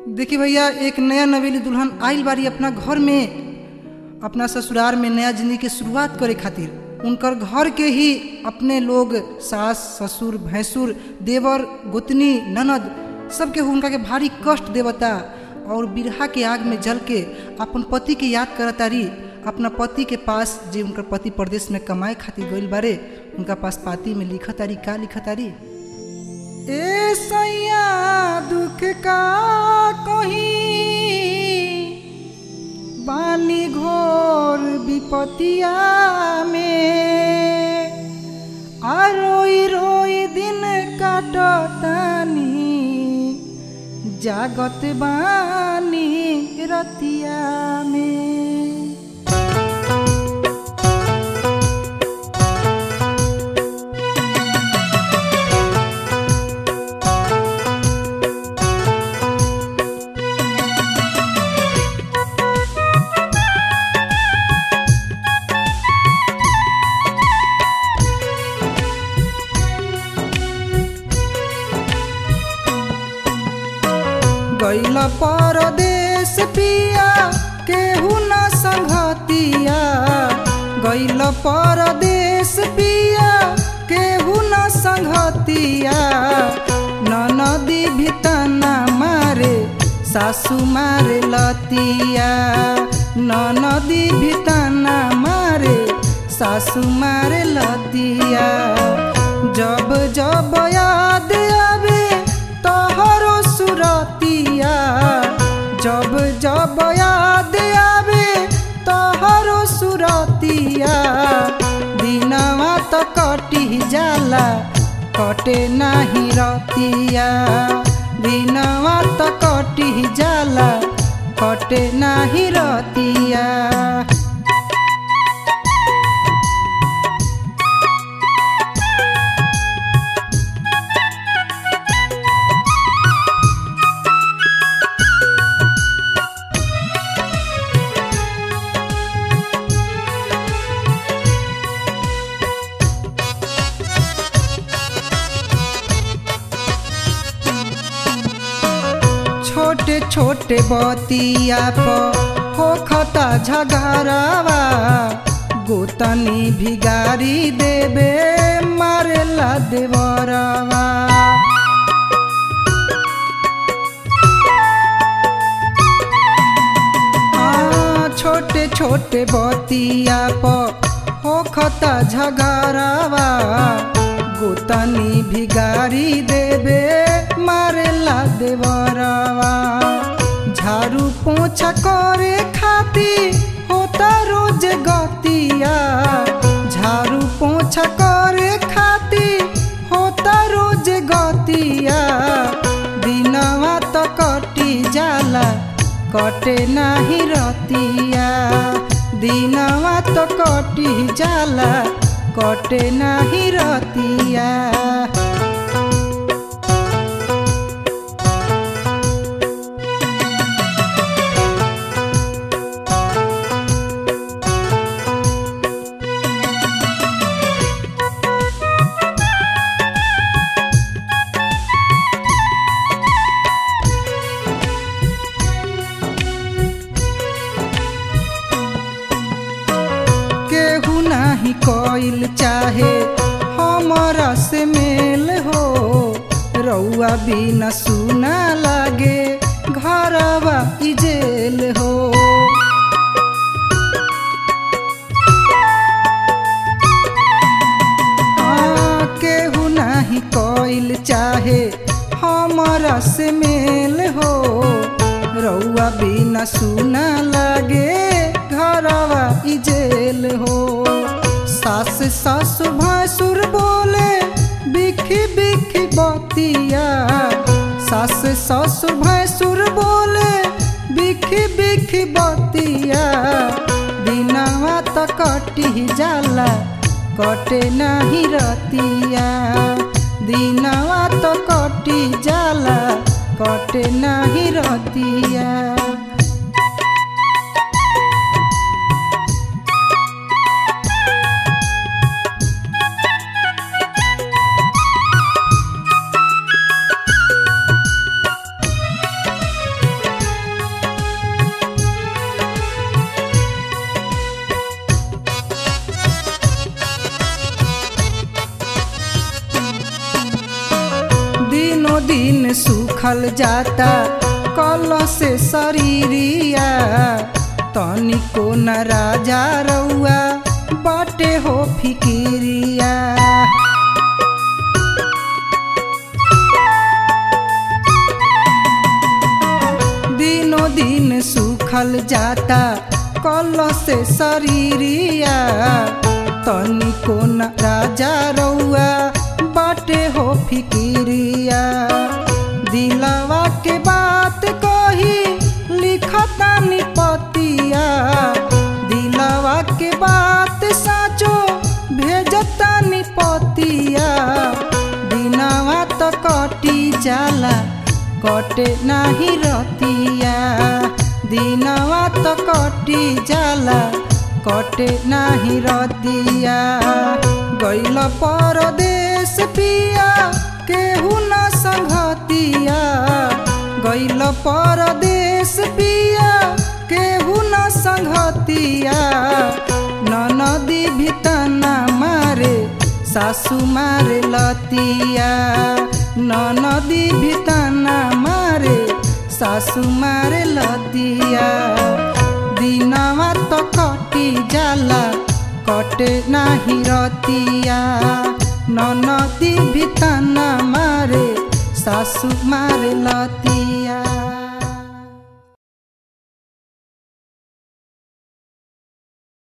देखिए भैया एक नया नवेली दुल्हन आइल बारी अपना घर में अपना ससुराल में नया जिंदगी के शुरुआत करे खातिर उनकर घर के ही अपने लोग सास ससुर भैंसुर देवर गोतनी ननद सबके उनका के भारी कष्ट देवता और बिरहा के आग में जल के अपन पति के याद करतारी अपना पति के पास जे उनकर पति प्रदेश में कमाए खातिर गइल बारे उनका पास पाती में लिखतारी का लिखतारी ए सैया दुख का कहीं बानी घोर विपतिया में आ रोई रोई दिन काटतानी जागत बानी रतिया में गैल परदेश पिया केहू न संगतिया गैल परदेश पिया केहू न संगतिया नदी भितना मारे सासू मारे लतिया नदी भितना मारे सासू मारे लतिया जब जब याद आवे तोहरो सुरतिया जब जब याद आवे तोहरो सुरतिया दिनवा तो कटी जाला कटे नाही रतिया दिनवा तो कटी जाला कटे नाही रतिया छोटे छोटे बतिया पर होखता झगड़ावा गोतनी भिगारी देवे मारेला देवरवा आ, छोटे छोटे बतिया पर होखता झगड़ावा गोतनी भिगारी देवे मारेला देवरवा झाड़ू पोछा करे खाती होता रोज गतिया झाड़ू पोछा करे खाती होता रोज गतिया दिनवा तो कटी जाला कटे नाही रतिया दिनवा तो कटी जाला कटे नाही रतिया केहू नाही कोइल चाहे हमारा से मेल हो रउआ बिना सुना लागे घरवा इजेल हो आ, केहू नाही कोइल चाहे हमारा से मेल हो रउआ बिना सुना लागे घरवा इजेल हो सास सास भासुर बोले बिखी बिखी बतिया सास सास भैंसुर बोले बिखी बिखी बतिया दिनवा तो कटी जाला कटे नाही रतिया दिनवा तो कटी जाला कटे नाही रतिया सूखल जाता कल से शरीरिया तनिको न राजा रउआ बाटे हो फिकिरिया दिनों दिन सूखल जाता कल से शरीरिया तनिको न राजा रउआ बाटे हो फिकिरिया दिलवा के बात कही लिखता निपतिया दिलवा के बात साचो भेजता निपतिया दिनवा तो कटी जाला कटे नाही रतिया दिनवा तो कटी जाला कटे नाही रतिया गैल परदेश पिया केहू न संगतिया गैल परदेश पिया केहू न संगतिया ननदी भितना मारे सासू मारे लतिया ननदी भितना मारे सासू मारे लतिया दिनवा तो कटी जाला कटे नाही रतिया ननदी भितना मारे सासू मारे लतिया